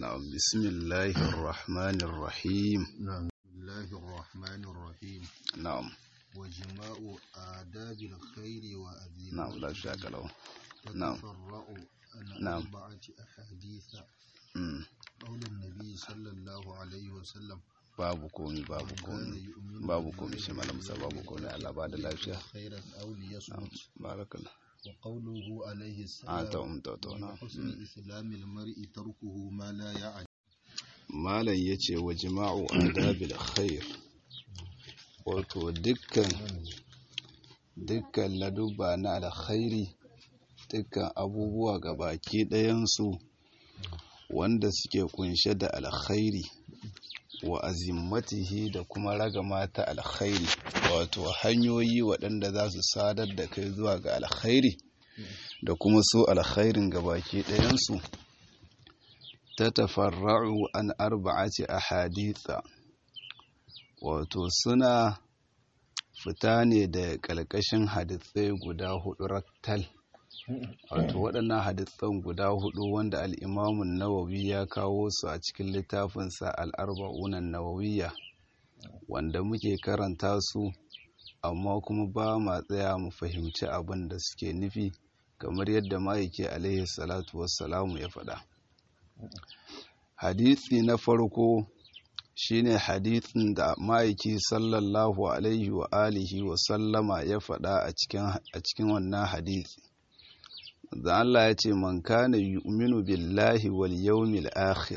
نعم بسم الله الرحمن الرحيم نعم بسم الله الرحمن الرحيم نعم وجماع آداب الخير وأذيم نعم لا شك له نعم. تتفرع عن نعم. أربعة أحاديث Mm. قول النبي صلى الله عليه وسلم babu komi babu من كان komi يؤمن babu بالله komi shi malam sa babu komi Allah ba da lafiya خيرا أو na'am ليصمت barakallah وقوله عليه a ta السلام umta ta من na حسن إسلام المرء تركه ما لا يعني malam yace wa jima'u adabil khair wato dukkan dukkan ladubba na alkhairi dukkan abubuwa ga baki ɗayansu wanda suke kunshe da alkhairi wa azimmatihi da kuma ragama ta alkhairi wato hanyoyi waɗanda za su sadar da kai zuwa ga alkhairi da kuma so alkhairin ga baki ɗayansu ta tafarra'u an arba'ati ahaditha wato suna fita ne da ƙalƙashin hadithai guda hudu raktal wato waɗannan hadithan guda hudu wanda al'imamun nawawi ya kawo su a cikin littafinsa al'arba'unan nawawiya wanda muke karanta su amma kuma ba ma tsaya mu fahimci abin da suke nufi kamar yadda ma'aiki alaihi salatu wassalamu ya faɗa hadisi na farko shine hadisin da ma'aiki sallallahu alaihi wa alihi wa sallama ya faɗa a cikin a cikin wannan hadisi da Allah ya ce man kana yu'minu billahi wal yawmil akhir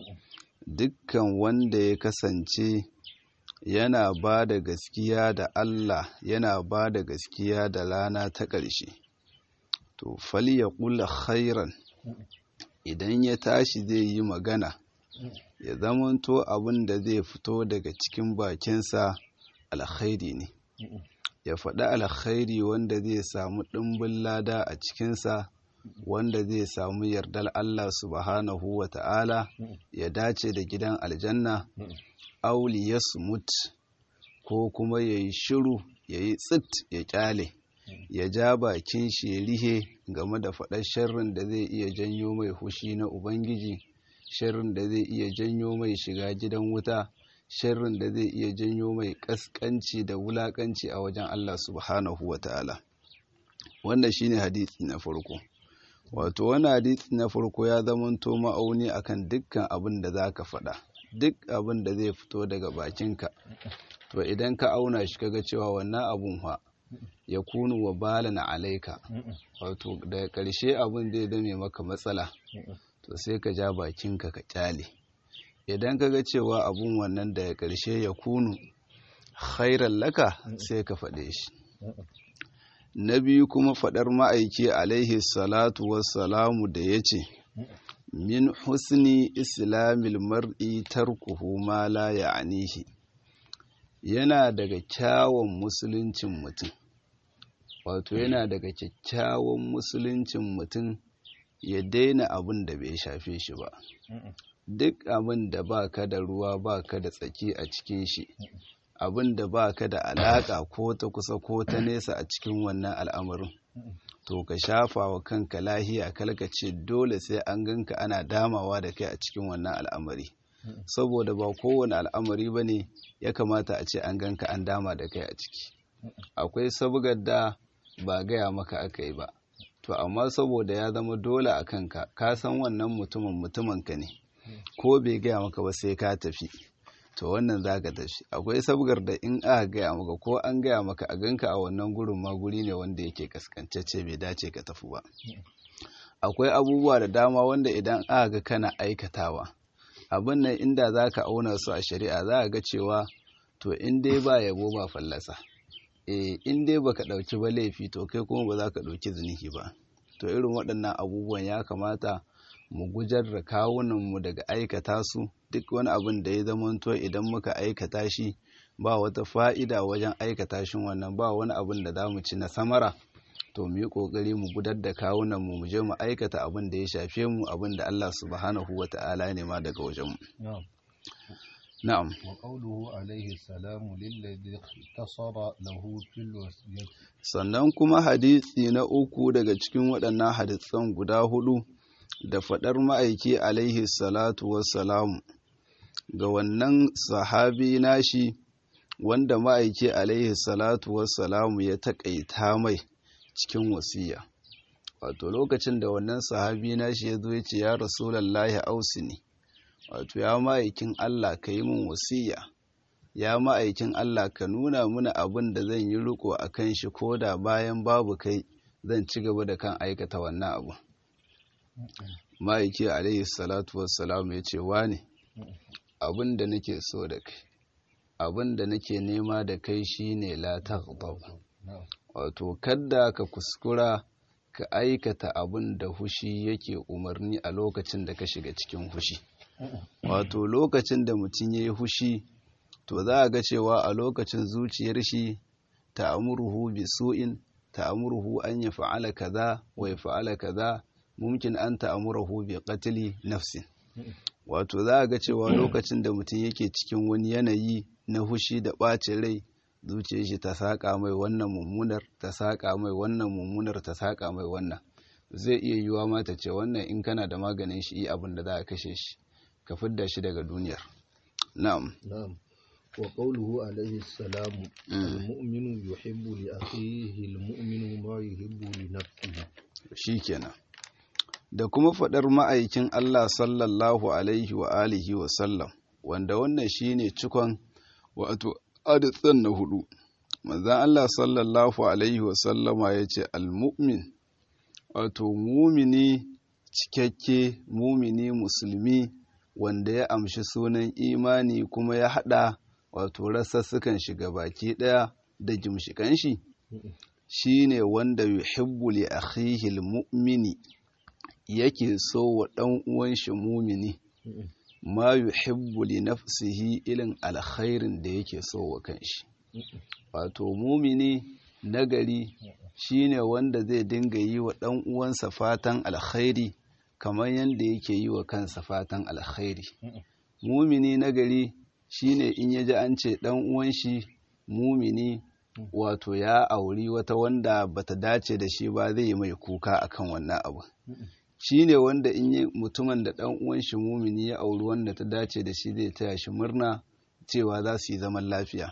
dukkan wanda ya kasance yana ba da gaskiya da Allah yana ba da gaskiya da rana ta ƙarshe to falyaqul khairan idan ya tashi zai yi magana ya zamanto abin da zai fito daga cikin bakinsa alkhairi ne ya faɗi alkhairi wanda zai samu ɗimbin lada a cikinsa wanda zai samu yardar Allah subhanahu wa ta'ala ya dace da gidan aljanna auli ya sumut ko kuma ya yi shiru ya yi tsit ya kyale ya ja bakin shi ya rihe game da faɗar sharrin da zai iya janyo mai hushi na ubangiji sharrin da zai iya janyo mai shiga gidan wuta sharrin da zai iya janyo mai ƙasƙanci da wulaƙanci a wajen Allah subhanahu wa ta'ala wannan shine hadisi na farko wato wani hadisi na farko ya zamanto ma'auni akan dukkan abin da za ka faɗa duk abin da zai fito daga bakinka to idan ka auna shi kaga cewa wannan abun fa ya kunu wa balana alaika wato daga ƙarshe abin zai zame maka matsala to sai ka ja bakinka ka kyale idan ka ga cewa abun wannan daga ƙarshe ya kunu khairan laka sai ka faɗe shi na biyu kuma faɗar ma'aiki alaihi salatu wassalamu da ya ce min husni islamil mar'i tarkuhu ma la ya'nihi yana daga kyawun musuluncin mutum wato yana daga kyakkyawan musuluncin mutum ya daina abin da bai shafe shi ba duk abin da ba ka da ruwa ba ka da tsaki a cikin shi abin da ba ka da alaƙa ko ta kusa ko ta nesa a cikin wannan al'amarin to ka shafa wa kanka lahiya kalkace dole sai an ganka ana damawa da kai a cikin wannan al'amari saboda ba kowane al'amari ba ne ya kamata a ce an ganka an dama da kai a ciki akwai sabgar da ba gaya maka aka yi ba to amma saboda ya zama dole a kanka ka san wannan mutumin mutuminka ne ko bai gaya maka ba sai ka tafi to wannan za ka tafi akwai sabgar da in aka gaya maka ko an gaya maka a ganka a wannan gurin ma guri ne wanda yake kaskantacce bai dace ka tafi ba akwai abubuwa da dama wanda idan aka ga kana aikatawa abin nan inda za ka auna su a shari'a za a ga cewa to in dai ba yabo ba fallasa eh in dai baka ɗauki ba laifi to kai kuma ba za ka ɗauki zinihi ba to irin waɗannan abubuwan ya kamata mu gujar da kawunanmu daga aikata su duk wani abin da ya zamanto idan muka aikata shi ba wata fa'ida wajen aikata shi wannan ba wani abin da za mu ci na samara to mu yi ƙoƙari mu gudar da kawunanmu mu je mu aikata abin da ya shafe mu abin da Allah subhanahu wa ta'ala ne ma daga wajenmu نعم na'am وقوله عليه السلام للذي اختصر له في الوصية sannan kuma hadisi na uku daga cikin waɗannan hadisan guda hudu da faɗar ma'aiki alaihi salatu wassalamu ga wannan sahabi nashi wanda ma'aiki alaihi salatu wassalamu ya taƙaita mai cikin wasiya wato lokacin da wannan sahabi nashi ya zo ya ce ya rasulallahi ausini wato ya ma'aikin Allah ka yi min wasiya ya ma'aikin Allah ka nuna mana abin da zan yi riko a kan shi ko da bayan babu kai zan ci gaba da kan aikata wannan abu ma'aiki alaihi salatu wassalamu ya ce wane abin da nake so da kai abin da nake nema da kai shine la taghdab wato kadda ka kuskura ka aikata abin da hushi yake umarni a lokacin da ka shiga cikin hushi wato lokacin da mutum ya yi hushi to za a ga cewa a lokacin zuciyar shi ta amurhu bi su'in ta amurhu an ya fa'ala kaza wa ya fa'ala kaza mumkin an ta amurhu bi qatli nafsin wato za a ga cewa lokacin da mutum yake cikin wani yanayi na hushi da ɓacin rai zuciyar shi ta saƙa mai wannan mummunar ta saƙa mai wannan mummunar ta saƙa mai wannan zai iya yiwuwa ma ta ce wannan in kana da maganin shi abin da za a kashe shi ka fidda shi daga duniyar na'am na'am wa qawluhu alayhi salamu al-mu'minu yuhibbu li akhihi al-mu'minu ma yuhibbu li nafsihi shikenan da kuma faɗar ma'aikin Allah sallallahu alaihi wa alihi wa sallam wanda wannan shine cikon wato adadin na hudu manzan Allah sallallahu alaihi wa sallama ya ce al-mu'min wato mumini cikakke mumini musulmi wanda ya amshi sunan imani kuma ya hada wato rasassukan shiga baki daya da gimshikan shi shine wanda yuhibbu li akhihi al-mu'mini yake so wa ɗan uwan shi mumini ma yuhibbu li nafsihi ilin alkhairin da yake so wa kanshi wato mumini nagari shine wanda zai dinga yi wa ɗan uwansa fatan alkhairi kamar yadda yake yi wa kansa fatan alkhairi mumini nagari shine in ya ji an ce ɗan uwan shi mumini wato ya auri wata wanda bata dace da shi ba zai yi mai kuka akan wannan abu shi ne wanda in yi mutumin da ɗan uwan shi mumini ya auri wanda ta dace da shi zai taya shi murna cewa za su yi zaman lafiya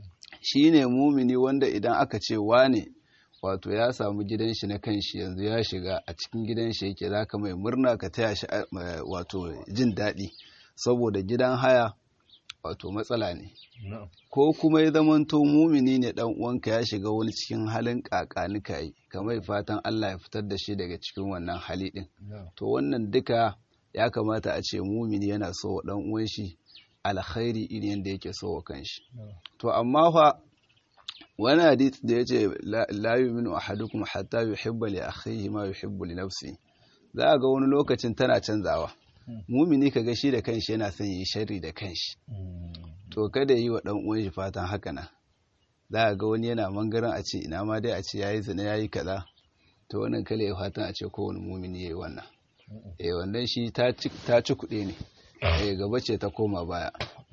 shi ne mumini wanda idan aka ce wane wato ya samu gidan shi na kanshi yanzu ya shiga a cikin gidan shi yake za ka mai murna ka taya shi wato jin daɗi saboda gidan haya wato matsala ne ko kuma ya zamanto mumini ne dan uwanka ya shiga wani cikin halin kakanika yi kamar fatan Allah ya fitar da shi daga cikin wannan hali din to wannan duka ya kamata a ce mumini yana so wa dan uwan shi alkhairi irin yadda yake so wa kanshi to amma fa wani hadith da yace la yu'minu ahadukum hatta yuhibba li akhihi ma yuhibbu li nafsihi za a ga wani lokacin tana canzawa mumini ka ga shi da kanshi yana son yi sharri da kanshi to kada yi wa dan uwan shi fatan haka nan za a ga wani yana mangaran a ce ina ma dai a ce yayi zina yayi kaza to wannan kale ya fatan a ce kowane mumini yayi wannan eh wannan shi ta ci ta ci kuɗi ne eh gaba ce ta koma baya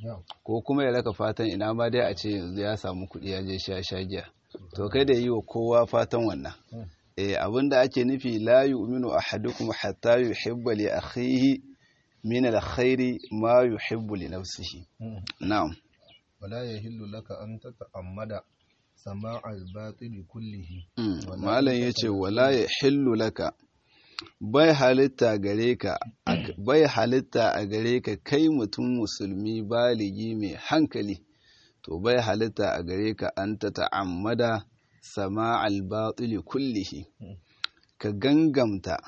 ko kuma ya raka fatan ina ma dai a ce yanzu ya samu kuɗi ya je sha sha giya to kada yi wa kowa fatan wannan eh abinda ake nufi la yu'minu ahadukum hatta yuhibba li akhihi min alkhairi ma yuhibbu li nafsihi na'am wala yahillu laka an tata'ammada sama'al batil kullihi malam yace wala yahillu laka bai halitta gare ka bai halitta a gare ka kai mutum musulmi baligi mai hankali to bai halitta a gare ka an tata'ammada sama'al batil kullihi ka gangamta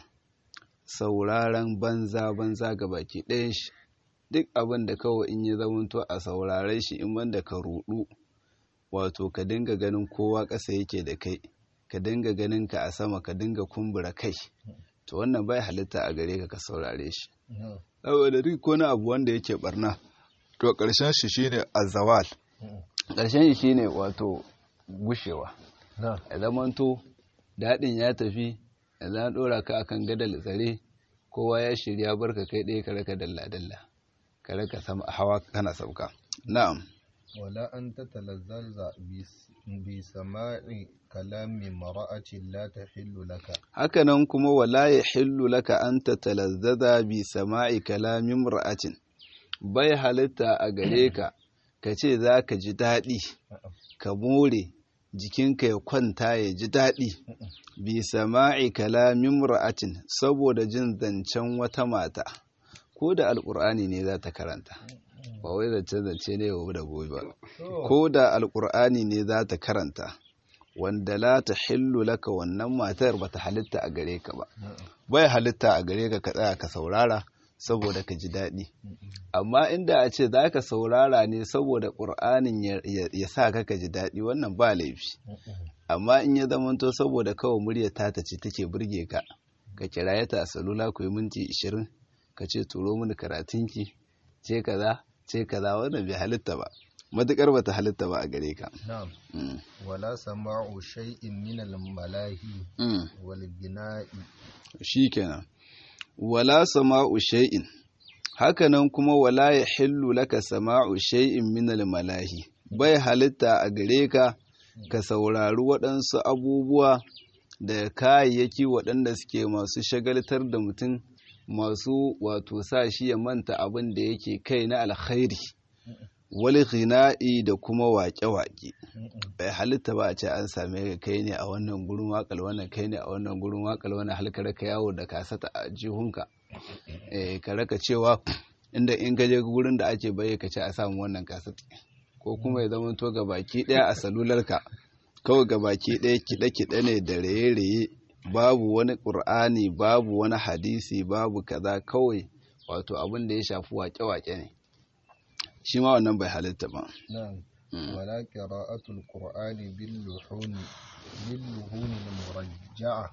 sauraron banza-banza ga baki ɗayan shi duk abin da kawai in ya zamanto a saurare shi in banda ka rudu wato ka dinga ganin kowa ƙasa yake da kai ka dinga ganin ka a sama ka dinga kumbura kai to wannan bai halitta a gare ka ka saurare shi saboda duk wani abu wanda yake barna to ƙarshen shi shine azawal ƙarshen shi shine wato gushewa ya zamanto daɗin ya tafi yanzu an ɗora ka akan gadal tsare kowa ya shirya barka kai ɗaya ka raka dalla dalla ka raka sama hawa kana sauka na'am ولا أن تتلذذ بس- بسماع كلام امرأة لا تحل لك hakanan kuma wala ya hillu laka an tatalazzaza bi sama'i kalamin ra'atin bai halitta a gare ka ka ce za ka ji daɗi ka more jikinka ya kwanta ya ji daɗi bi sama'i kalamin ra'atin saboda jin zancen wata mata ko da alƙur'ani ne za ta karanta ba wai zance zance ne yau da gobe ba ko da alƙur'ani ne za ta karanta wanda la ta hillu laka wannan matar ba ta halitta a gare ka ba bai halitta a gare ka ka tsaya ka saurara saboda ka ji daɗi amma inda a ce za ka saurara ne saboda ƙur'anin ya- ya ya sa ka ka ji daɗi wannan ba laifi amma in ya zamanto saboda kawai murya ta ta ce take burge ka ka kiraye ta a salula ku yi minti ishirin ka ce turo mini karatunki ce kaza ce kaza wannan bai halitta ba matuƙar ba ta halitta ba a gare ka نعم Mm. ولا سماع شيء من الملاهي Mm. والغناء shikenan wala sama'u shay'in hakanan kuma wala ya hillu laka sama'u shay'in min malahi bai halitta a gare ka ka saurari waɗansu abubuwa da kayayyaki waɗanda suke masu shagaltar da mutum masu wato sa shi ya manta abin da yake kai na alkhairi wal ghina'i da kuma waƙe-waƙe bai halitta ba a ce an same ka kai ne a wannan gurin wakal wannan kai ne a wannan gurin wakal wannan halka ka yawo da kasata a jihunka eh ka raka cewa inda in ka je gurin da ake bayyana ka ce a samu wannan kasata ko kuma ya zama to ga baki daya a salularka kawai ga baki daya kiɗe kiɗe ne da raye-raye babu wani ƙur'ani babu wani hadisi babu kaza kawai wato abin da ya shafi wake-wake ne shi ma wannan bai halitta ba نعم Mm. ولا قراءة القرآن باللحون باللحون المرجعة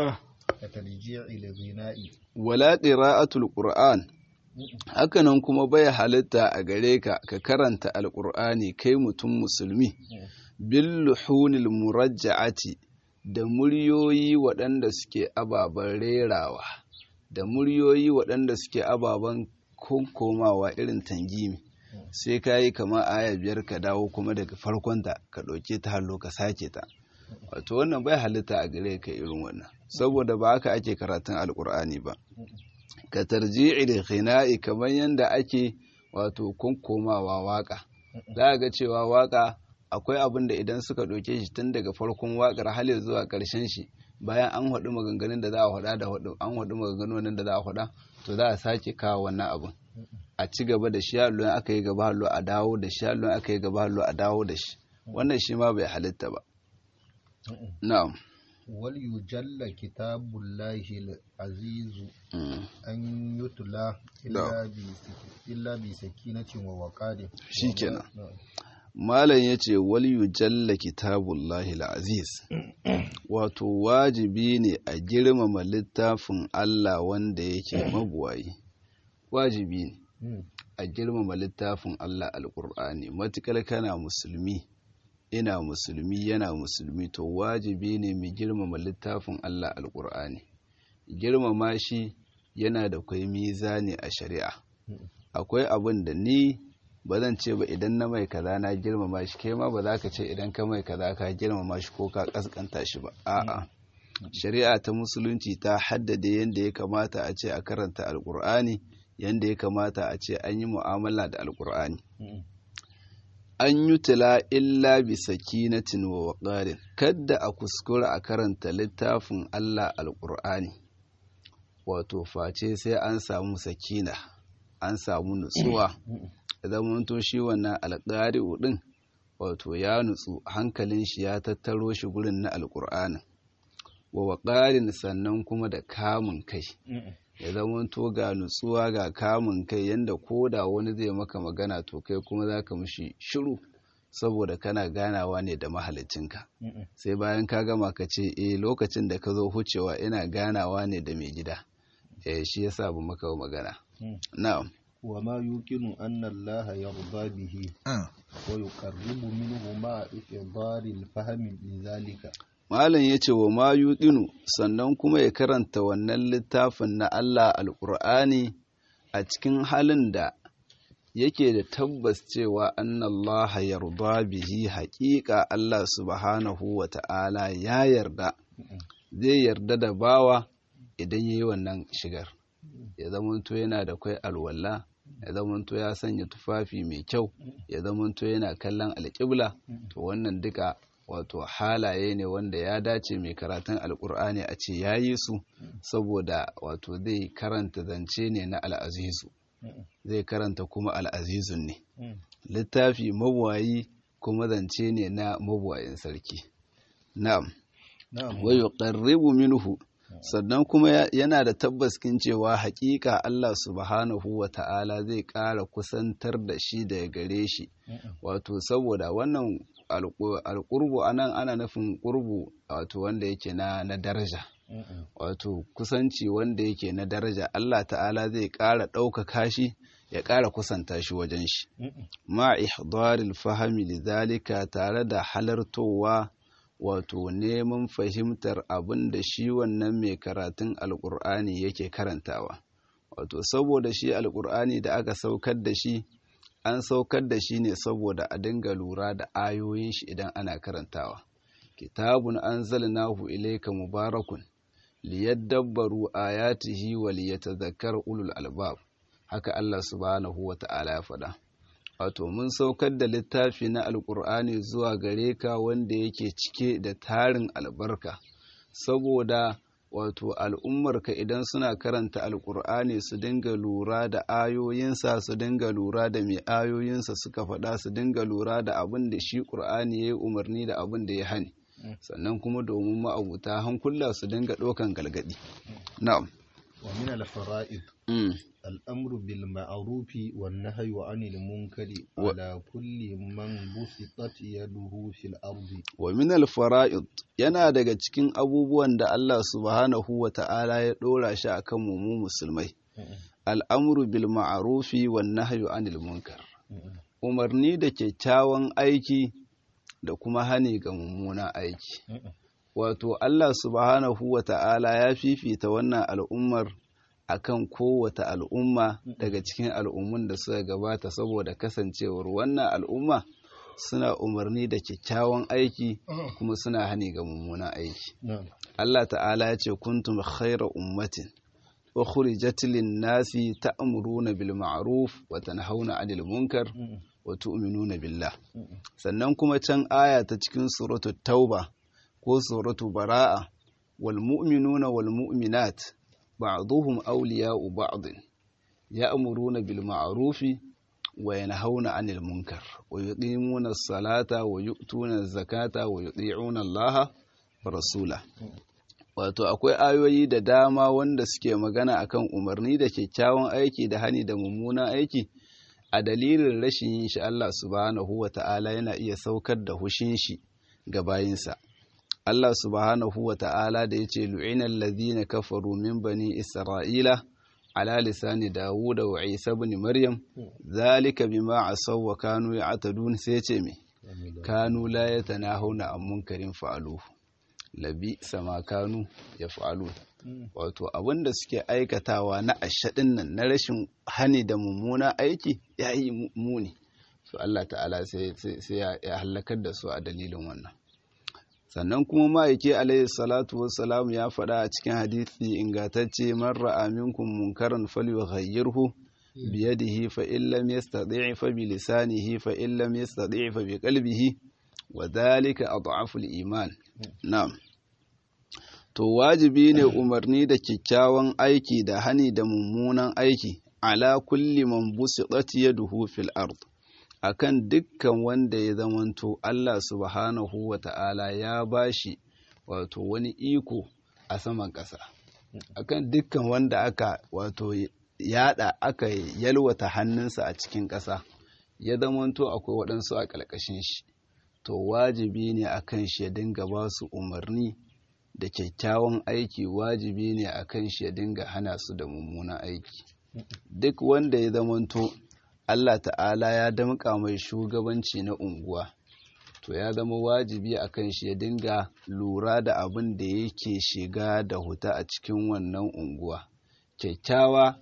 كترجيع الغناء wala qira'atul qur'an hakanan kuma bai halitta a gare ka ka karanta alqur'ani kai mutum musulmi bil luhunil murajja'ati da muryoyi waɗanda suke ababen rerawa da muryoyi waɗanda suke ababen konkomawa irin tangimi sai ka yi kama aya biyar ka dawo kuma daga farkonta ka ɗauke ta hallo ka sake ta wato wannan bai halitta a gare ka irin wannan saboda ba haka ake karatun alkur'ani ba ka tarji'i da khina'i kamar yadda ake wato kunkomawa waka za a ga cewa waka akwai abin da idan suka ɗauke shi tun daga farkon wakar har zuwa ƙarshen shi bayan an haɗu maganganun da za a haɗa da haɗu an haɗu maganganun da za a haɗa to za a sake kawo wannan abin a ci gaba da shi allon aka yi gaba hallo a dawo da shi allon aka yi gaba hallo a dawo da shi wannan shi ma bai halitta ba na'am وليجل كتاب الله العزيز Mm. أن يتلى إلا بسك- إلا بسكينة ووقار شikenan. نعم. Malam ya ce waliyu jalla kitabullahi aziz wato wajibi ne a girmama littafin Allah wanda yake mabuwayi wajibi ne Mm. a girmama littafin Allah alƙur'ani matuƙar kana musulmi ina musulmi yana musulmi to wajibi ne mu girmama littafin Allah alƙur'ani girmama shi yana da kwai mizani a shari'a akwai abin da ni ba zan ce ba idan na mai kaza na girmama shi kai ma ba za ka ce idan ka mai kaza ka girmama shi ko ka kaskanta shi ba a'a shari'a ta musulunci ta haddade yadda ya kamata a ce a karanta alkur'ani yadda ya kamata a ce an yi mu'amala da alkur'ani Mm. an yi tila illa bi sakinatin wa waqarin kadda a kuskura a karanta littafin Allah alkur'ani wato face sai an samu sakina an samu nutsuwa zamanto shi wannan alƙari'u ɗin wato ya nutsu hankalin shi ya tattaro shi gurin na alƙur'anin wa waƙarin sannan kuma da kamun kai Mm. ya zamanto ga nutsuwa ga kamun kai yanda ko da wani zai maka magana to kai kuma za ka mishi shiru saboda kana ganawa ne da mahalicinka Mm. sai bayan ka gama ka ce eh lokacin da ka zo hucewa ina ganawa ne da mai gida eh shi yasa ba maka magana Mm. na'am وما يمكن أن الله يرضى به ويقرب منه مع إحضار الفهم لذلك Malam ya ce wa ma yuɗinu sannan kuma ya karanta wannan littafin na Allah alƙur'ani a cikin halin da yake da tabbas cewa annallaha yarda bihi haƙiƙa Allah subhanahu wa ta'ala ya yarda zai yarda da bawa idan yayi wannan shigar ya zamanto yana da kwai alwala ya zamanto ya sanya tufafi mai kyau ya zamanto yana kallon alƙibla to wannan duka wato halaye ne wanda ya dace mai karatun alƙur'ani a ce ya yi su saboda wato zai karanta zance ne na al'azizu zai karanta kuma al'azizun ne littafi mabuwayi kuma zance ne na mabuwayin sarki na'am wa yuqarribu minhu sannan kuma yana da tabbaskin cewa hakika Allah subhanahu wa ta'ala zai ƙara kusantar da shi daga gare shi wato saboda wannan alƙurbu anan ana nufin ƙurbu wato wanda yake na na daraja wato kusanci wanda yake na daraja Allah ta'ala zai ƙara ɗaukaka shi ya ƙara kusanta shi wajen shi ma ihdaril fahimi lidhalika tare da halartowa wato neman fahimtar abin da shi wannan mai karatun alƙur'ani yake karantawa wato saboda shi alƙur'ani da aka saukar da shi an saukar da shi ne saboda a dinga lura da ayoyin shi idan ana karantawa kitabun anzalnahu ilayka mubarakun liyadabbaru ayatihi wa liyatadhakkar ulul albab haka Allah subhanahu wa ta'ala ya faɗa wato mun saukar da littafi na alkur'ani zuwa gare ka wanda yake cike da tarin albarka saboda wato al'ummarka idan suna karanta alkur'ani su dinga lura da ayoyinsa su dinga lura da mai ayoyinsa suka faɗa su dinga lura da abin da shi ƙur'ani ya yi umarni da abin da ya hani sannan kuma domin ma'abuta hankula su dinga ɗaukan galgadi na'am wa min al-fara'id الأمر بالمعروف والنهي عن المنكر على كل من بسطت يده في الأرض ومن الفرائض yana daga cikin abubuwan da Allah subhanahu wa ta'ala ya ɗora shi a kan mu musulmai al'amuru bil ma'arufi wan nahyu anil munkar umarni da kyakkyawan aiki da kuma hani ga mummunan aiki wato Allah subhanahu wa ta'ala ya fifita wannan al'ummar akan kowace al'umma daga cikin al'ummun da suka gabata saboda kasancewar wannan al'umma suna umarni da kyakkyawan aiki kuma suna hani ga mummunan aiki Allah ta'ala ya ce kuntum khaira ummatin ukhrijat lin-nasi ta'muruna bil ma'ruf wa tanhauna 'anil munkar wa tu'minuna billah sannan kuma can aya ta cikin suratul tauba ko suratul bara'a wal mu'minuna wal mu'minat بعضهم أولياء بعض يأمرون بالمعروف وينهون عن المنكر ويقيمون الصلاة ويؤتون الزكاة ويطيعون الله ورسوله wato akwai ayoyi da dama wanda suke magana akan umarni da kyakkyawan aiki da hani da mummunan aiki a dalilin rashin yin shi Allah subhanahu wa ta'ala yana iya saukar da hushin shi ga bayinsa Allah subhanahu wa ta'ala da ya ce lu'inan lazina kafaru min bani Isra'ila ala lisani Dawuda wa Isa bin Maryam zalika bima asaw wa kanu ya'tadun sai ce me kanu la yatanahuna an munkarin fa'alu labi sama kanu yaf'alu wato abinda suke aikatawa na ashadin nan na rashin hani da mummuna aiki yayi muni so Allah ta'ala sai ya halakar da su a dalilin wannan sannan kuma ma'aiki alaihi salatu wassalam ya faɗa a cikin hadithi ingantacce man ra'a minkum munkaran falyughayyirhu biyadihi fa in lam yastati' fa bi lisanihi fa in lam yastati' fa bi qalbihi wa dhalika adhafu al-iman na'am to wajibi ne umarni da kyakkyawan aiki da hani da mummunan aiki ala kulli man busitat yaduhu fil ard akan dukkan wanda ya zamanto Allah subhanahu wa ta'ala ya bashi wato wani iko a saman ƙasa akan dukkan wanda aka wato yada aka yalwata hannunsa a cikin ƙasa ya zamanto akwai waɗansu a ƙalƙashin shi to wajibi ne akan shi ya dinga ba su umarni da kyakkyawan aiki wajibi ne akan shi ya dinga hana su da mummunan aiki duk wanda ya zamanto Allah ta'ala ya damƙa mai shugabanci na unguwa to ya zama wajibi a kan shi ya dinga lura da abin da yake shiga da huta a cikin wannan unguwa kyakkyawa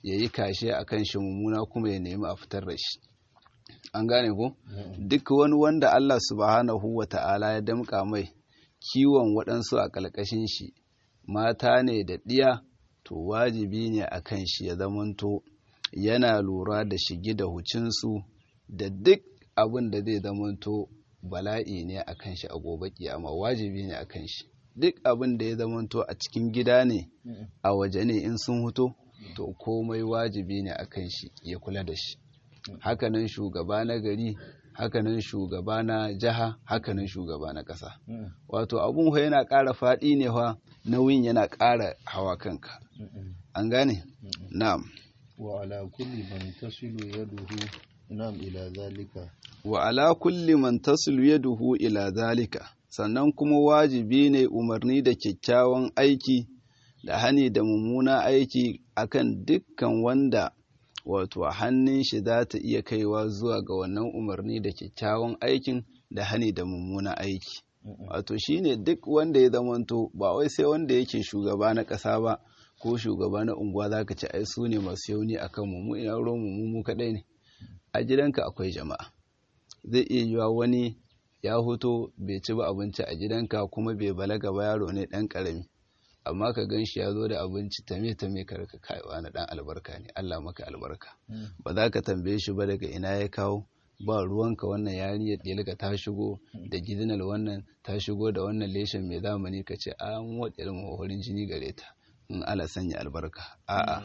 ya yi kashe a kan shi mummuna kuma ya nemi a fitar da shi an gane ko duk wani wanda Allah subhanahu wa ta'ala ya damƙa mai kiwon waɗansu a ƙalƙashin shi mata ne da ɗiya to wajibi ne a kan shi ya zamanto yana lura da shigi da hucinsu da duk abin da zai zamanto bala'i ne a kan shi a gobe kiyama wajibi ne a kan shi duk abin da ya zamanto a cikin gida ne a waje ne in sun huto to komai wajibi ne a kan shi ya kula da shi hakanan shugaba na gari hakanan shugaba na jiha hakanan shugaba na ƙasa wato abun fa yana ƙara faɗi ne fa nauyin yana ƙara hawa kanka an gane na'am wa ala kulli man tasilu yaduhu na'am ila zalika wa ala kulli man tasilu yaduhu ila zalika sannan kuma wajibi ne umarni da kyakkyawan aiki da hani da mummuna aiki akan dukkan wanda wato hannun shi za ta iya kaiwa zuwa ga wannan umarni da kyakkyawan aikin da hani da mummuna aiki wato shine duk wanda ya zamanto ba wai sai wanda yake shugaba na ƙasa ba ko shugaba na unguwa za ka ci ai su ne masu yauni a kan mu ina ruwan mu mu kaɗai ne a gidanka akwai jama'a zai iya yiwa wani ya hoto bai ci ba abinci a gidanka kuma bai balaga ba yaro ne ɗan ƙarami amma ka gan shi ya zo da abinci tame tame ka rika kaiwa na ɗan albarka ne Allah maka albarka ba za ka tambaye shi ba daga ina ya kawo ba ruwanka wannan yarinyar ɗelika ta shigo da gidinar wannan ta shigo da wannan leshen mai zamani ka ce an waɗe mahorin jini gare ta in ala sanya albarka a'a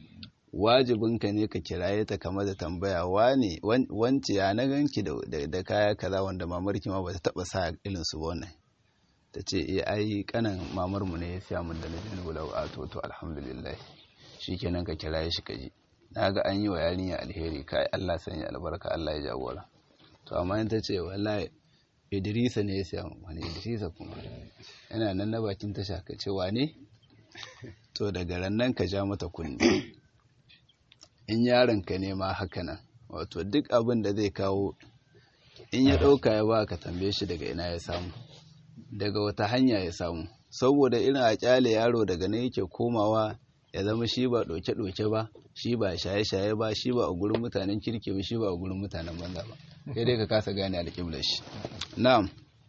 wajibinka ne ka kiraye ta kama da tambaya wane wance ya na ganki da kaya kaza wanda mamarki ma bata taba sa irin su wannan ta ce eh ai kanan mamar mu ne ya siya mun da na jini wala a to to alhamdulillah shikenan ka kiraye shi kaji naga an yi wa yarinya alheri kai Allah sanya albarka Allah ya jagora to amma in ta ce wallahi Idrisa ne ya siya wani Idrisa kuma yana nan na bakin tasha ka ce wane to daga rannan ka ja mata kunne in yaronka ne ma haka nan wato duk abin da zai kawo in ya ɗauka ya ba ka tambaye shi daga ina ya samu daga wata hanya ya samu saboda irin a kyale yaro daga nan yake komawa ya zama shi ba ɗauke-ɗauke ba shi ba shaye-shaye ba shi ba a gurin mutanen kirki ba shi ba a gurin mutanen banza ba sai dai ka kasa gane alƙiblar shi na'am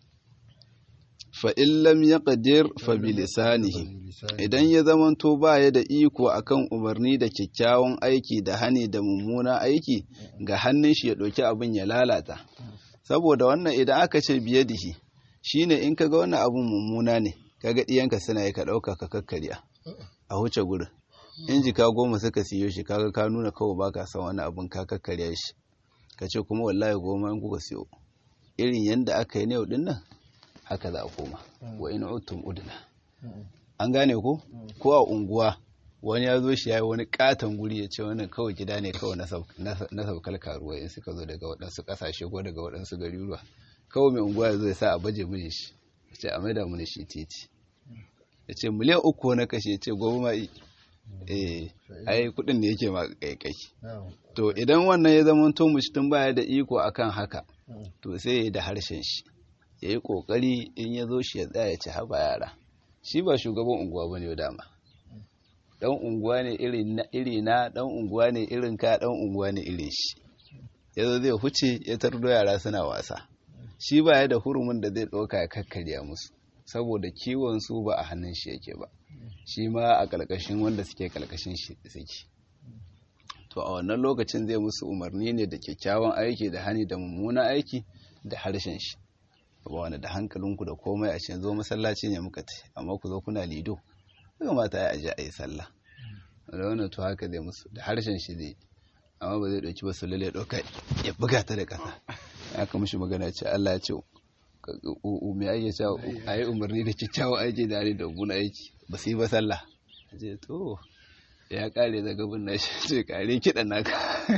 fa'in lam ya ƙadir fa bilisanihi idan ya zamanto ba ya da iko akan umarni da kyakkyawan aiki da hani da mummuna aiki ga hannun shi ya ɗauki abin ya lalata saboda wannan idan aka ce biye dihi shine in kaga wannan abin mummuna ne kaga ɗiyanka suna yi ka ɗauka ka kakkarya a huce gurin in jika goma suka siyo shi kaga ka nuna kawai baka son wani abin ka kakkarya shi ka ce kuma wallahi goma in kuka siyo irin yadda aka yi na yau ɗin nan haka za a koma wa in utum udna an gane ko ko a unguwa wani ya zo shi ya yi wani katon guri ya ce wannan kawai gida ne kawai na saukar karuwa in suka zo daga waɗansu ƙasashe ko daga waɗansu garuruwa kawai mai unguwa ya zo ya sa a baje mini shi ya ce a maida mini shi titi ya ce miliyan uku na kashe ya ce gobe ma eh ai kuɗin ne yake ma kaikai to idan wannan ya zama to mutum baya da iko akan haka to sai ya yi da harshen shi ya yi ƙoƙari in ya zo shi ya tsaya ya ci haba yara shi ba shugaban unguwa ba ne dama ɗan unguwa ne iri na ɗan unguwa ne irin ka ɗan unguwa ne irin shi ya zo zai huce ya tardo yara suna wasa shi ba ya da hurumin da zai ɗauka ya kakkarya musu saboda kiwon su ba a hannun shi yake ba shi ma a ƙarƙashin wanda suke ƙarƙashin shi suke to a wannan lokacin zai musu umarni ne da kyakkyawan aiki da hani da mummunan aiki da harshen shi ba wani da hankalinku da komai a cikin zo masallaci ne muka ce amma ku zo kuna lido daga mata ya aje a yi sallah da wannan to haka zai musu da harshen shi zai amma ba zai ɗauki ba su lalle ɗauka ya buga ta da ƙasa ya kama shi magana ce Allah ya ce me ake cewa a yi umarni da kyakkyawan aiki da da guna aiki ba su yi ba sallah ce to ya kare daga bin na shi ce kare kiɗan naka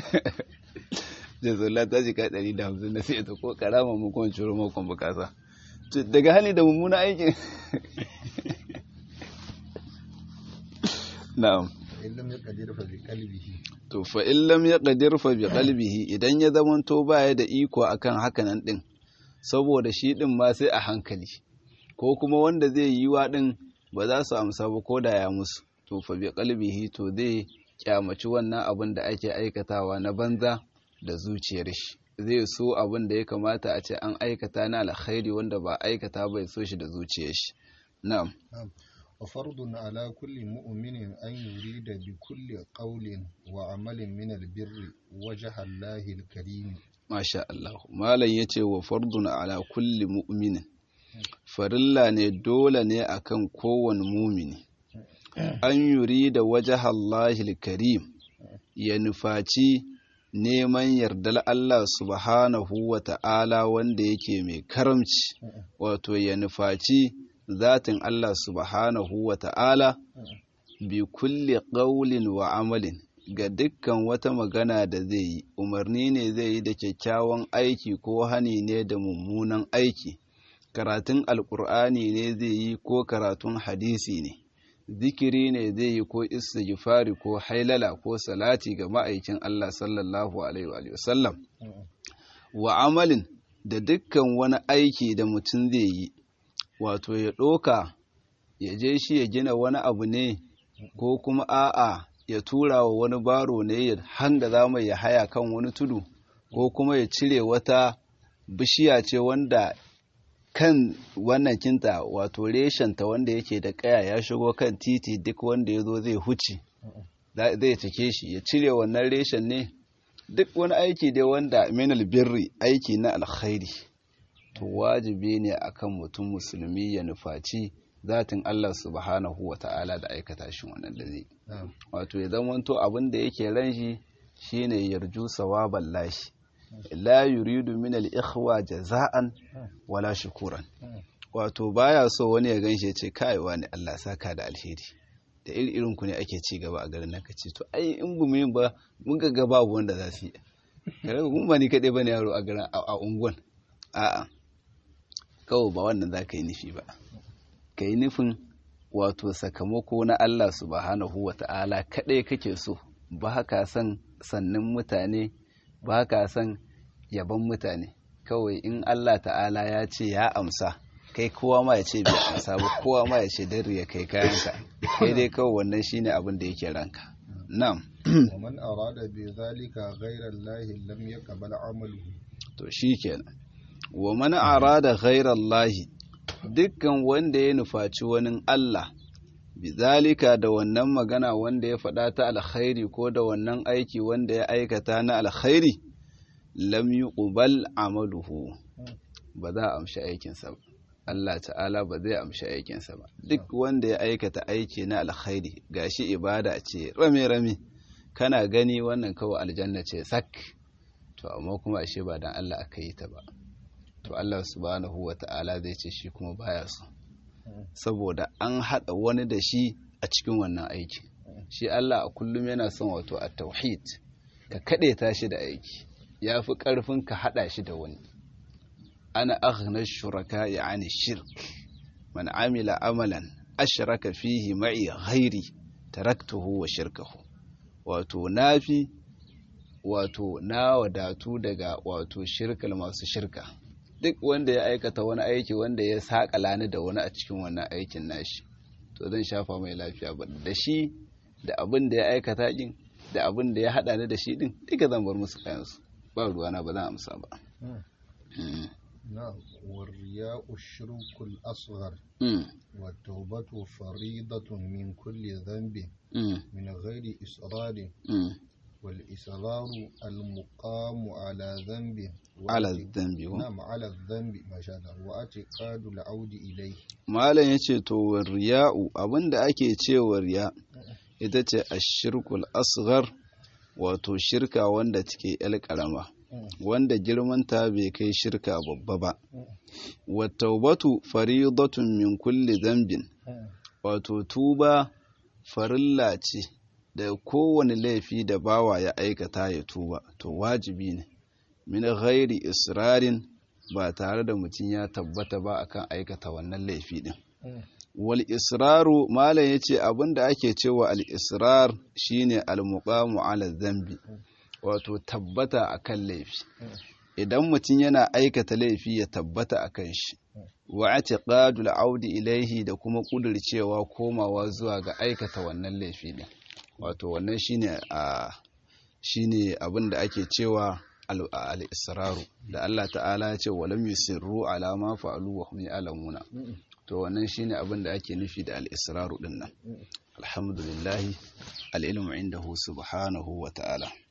jazola ta jika ɗari da hamsin na sai ta ko karama mu kuma ciro makon bukasa daga hali da mummuna aikin na'am to fa in lam yaqdir fa bi qalbihi idan ya zamanto baya da iko akan hakanan din saboda shi din ma sai a hankali ko kuma wanda zai yi wa din ba za su amsa ba ko da ya musu to fa bi qalbihi to zai kyamaci wannan abin da ake aikatawa na banza da zuciyar shi zai so abin da ya kamata a ce an aikata na alkhairi wanda ba aikata bai so shi da zuciyar shi na'am وفرض على كل مؤمن أن يريد بكل قول وعمل من البر وجه الله الكريم ما شاء الله malam yace wa fardun ala kulli mu'minin farilla ne dole ne akan kowane mumini an yuri da wajaha Allahil karim ya nufaci neman yardar Allah subhanahu wa ta'ala wanda yake mai karamci wato ya nufaci zatin Allah subhanahu wa ta'ala bi kulli ƙaulin wa amalin ga dukkan wata magana da zai yi umarni ne zai yi da kyakkyawan aiki ko hani ne da mummunan aiki karatun alkur'ani ne zai yi ko karatun hadisi ne zikiri ne zai yi ko istighfari ko hailala ko salati ga ma'aikin Allah sallallahu alaihi wa sallam wa amalin da dukkan wani aiki da mutum zai yi wato ya ɗoka ya je shi ya gina wani abu ne ko kuma a'a ya tura wa wani baro ne ya hanga zama ya haya kan wani tudu ko kuma ya cire wata bishiya ce wanda kan wannan kinta wato reshenta wanda yake da kaya ya shigo kan titi duk wanda ya zo zai huce zai cike shi ya cire wannan reshen ne duk wani aiki dai wanda minal birri aiki na alkhairi to wajibi ne akan mutum musulmi ya nufaci zatin Allah subhanahu wa ta'ala da aikata shi wannan da zai wato ya zamanto abin da yake ran shi shine yarju sawaban lashi la yuridu min al-ikhwa jaza'an wala shukuran wato baya so wani ya ganshi ya ce kai wani Allah saka da alheri da irin ku ne ake ci gaba a garin nan kace to ai in bu mu ba mun ga gaba wanda za su yi kare mun ba ni kadai bane yaro a garin a unguwan a'a kawai ba wannan za ka yi nufi ba ka yi nufin wato sakamako na Allah subhanahu wa ta'ala kaɗai kake so ba ka san sannin mutane ba ka san yaban mutane kawai in Allah ta'ala ya ce ya amsa kai kowa ma ya ce bai amsa ba kowa ma ya ce dare ya kai kayanka kai dai kawai wannan shine abin da yake ranka na'am ومن أراد بذلك غير الله لم يقبل عمله to shikenan wa man arada ghayra Allah dukkan wanda ya nufaci wani Allah bizalika da wannan magana wanda ya faɗa ta alkhairi ko da wannan aiki wanda ya aikata na alkhairi lam yuqbal amaluhu ba za a amshi aikinsa ba Allah ta'ala ba zai amshi aikinsa ba duk wanda ya aikata aiki na alkhairi gashi ibada ce rame rame kana gani wannan kawai aljanna ce sak to amma kuma ashe ba dan Allah aka yi ta ba to Allah subhanahu wa ta'ala zai ce shi kuma baya so saboda an haɗa wani da shi a cikin wannan aiki shi Allah a kullum yana son wato a tauhid ka kaɗe ta shi da aiki ya fi ƙarfin ka haɗa shi da wani ana aghna shuraka ya ani shirk man amila amalan ashraka fihi ma'i ghairi taraktuhu wa shirkahu wato nafi wato na wadatu daga wato shirkal masu shirka duk wanda ya aikata wani aiki wanda ya saƙala ni da wani a cikin wannan aikin nashi to zan shafa mai lafiya ba da shi da abin da ya aikata din da abin da ya haɗa ni da shi din duka zan bar musu kayansu ba ruwana ba zan amsa ba نعم والرياء الشرك الأصغر والتوبة فريضة من كل ذنب من غير إصرار والإصرار المقام على ذنب على الذنب نعم على الذنب ما شاء الله واعتقاد العود إليه malam yace to riya'u abinda ake cewa riya ita ce ashirkul asghar wato shirka wanda take yar karama wanda girmanta bai kai shirka babba ba wa taubatu faridatun min kulli dhanbin wato tuba farilla ce da kowane laifi da bawa ya aikata ya tuba to wajibi ne min ghairi israrin ba tare da mutum ya tabbata ba akan aikata wannan laifi din wal israru malam yace abinda ake cewa al israr shine al muqamu ala dhanbi wato tabbata akan laifi idan mutum yana aikata laifi ya tabbata akan shi wa atiqadul audi ilaihi da kuma kudircewa komawa zuwa ga aikata wannan laifi din wato wannan shine a shine abin da ake cewa al-israru da Allah ta'ala ya ce walam yusirru ala ma fa'alu wa hum ya'lamuna to wannan shine abin da ake nufi da al-israru din nan alhamdulillah al-ilmu indahu subhanahu wa ta'ala